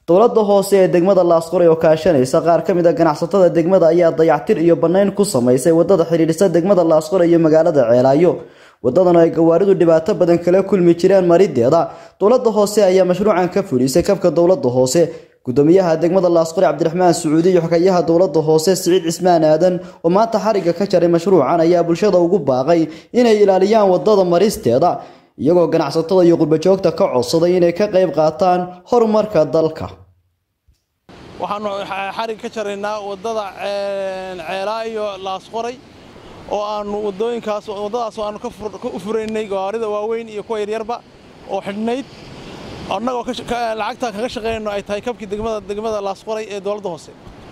dowladda hoose ee degmada laasqoray oo kaashanaysa qaar ka mid a ganacsatada degmada ayaa dayactir iyo bannayn ku samaysay wadada xidhiidhisa degmada laasqoray iyo magaalada ceelaayo wadadan oo ay gawaaridu dhibaato badan kala kulmi jireen marideeda dowladda hoose ayaa mashruucan ka fulisay kabka dowladda hoose gudoomiyaha degmada laasqori cabdiraxmaan sacuudi iyo xogayaha dowladda hoose siciid cismaan aadan oo maanta xariga ka jaray mashruucan ayaa bulshada ugu baaqay inay ilaaliyaan wadada maristeeda iyagoo ganacsatada iyo qurbajoogta ka codsaday inay ka qayb qaataan horumarka dalka waxaanu xarig ka jaraynaa wadada ceelaayo laasqoray oo aanu wadooyinkaas waddadaas aanu ka u furaynay gawaarida waaweyn iyo kuwa yaryarba oo xidhnayd annagoo lacagtaa kaga shaqaynayno ay tahay kabkii degmada degmada laasqoray ee dowladda hoose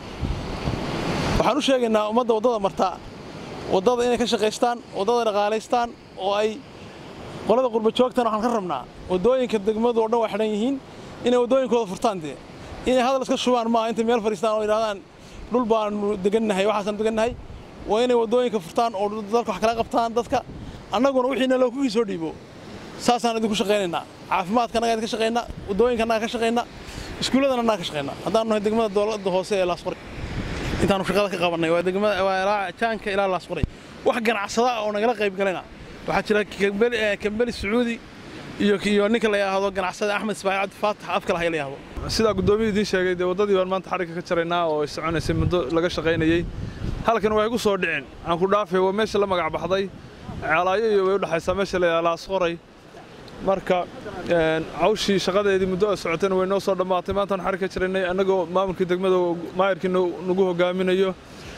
waxaan u sheegaynaa ummadda waddada marta waddada inay ka shaqaystaan waddada dhaqaalaystaan oo ay qolada qurbajoogtana waxaan ka rabnaa waddooyinka degmadu oo dhan waa xidhan yihiin inay waddooyinkooda furtaan dee inay hadal iska shubaan maaha intay meel fadhiistaan oo yidhahdaan dhul baanu degannahay waxaasaan degannahay waa inay waddooyinka furtaan oo dalka wax kala qabtaan dadka annaguna wixiina loo kuwii soo dhiibo saasaan idinku shaqaynaynaa caafimaadka annagaa idinka shaqaynaa waddooyinka annaga ka shaqaynaa iskuulladana annaga ka shaqaynaa haddaanu nahay degmada dowladda hoose ee laasqoray intaanu shaqada ka qabannay waa degmada waa ilaa jaanka ilaa laasqoray wax ganacsada oo nagala qayb galayna waxaa jira kambeli sacuudi iyo iyo ninka la yidhaahdo ganacsada axmed ismaaciil cabdi faatax afka lahay la yidhaahdo sidaa guddoomiya idiin sheegay dee waddadii baan maanta xarigga ka jaraynaa oo ay soconaysay muddo laga shaqaynayey halkan waxay ku soo dhicin aan ku dhaafay waa meesha la magac baxday ceelaayo iyo way u dhexaysaa meesha la yidhaha laasqoray marka cawshii shaqadeedii muddo ay socotayna way noo soo dhammaatay maantaan xarig ka jaraynay annagoo maamulkii degmada maayirkii nagu hogaaminayo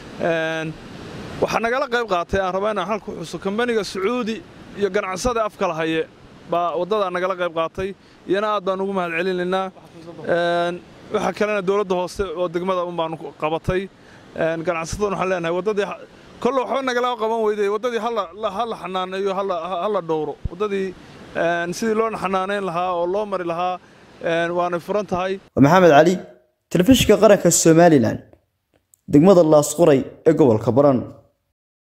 waxaa nagala qayb qaatay aan rabaa inaan halku xuso kambaniga sacuudi iyo ganacsada afka lahaye baa waddadaa nagala qayb qaatay iyana aad baan ugu mahad celinaynaa waxaa kalena dowladda hoose oo degmada un baanu qabatay ganacsatadan waxaan leenahay waddadii kolle waxba nagala qaban weyday waddadii ha la xanaaneeyo ha la dhowro waddadii sidii loo xanaanayn lahaa oo loo mari lahaa waanay furan tahay maxamed cali telefishinka qaranka somalilan degmada laasquray ee gobolka baran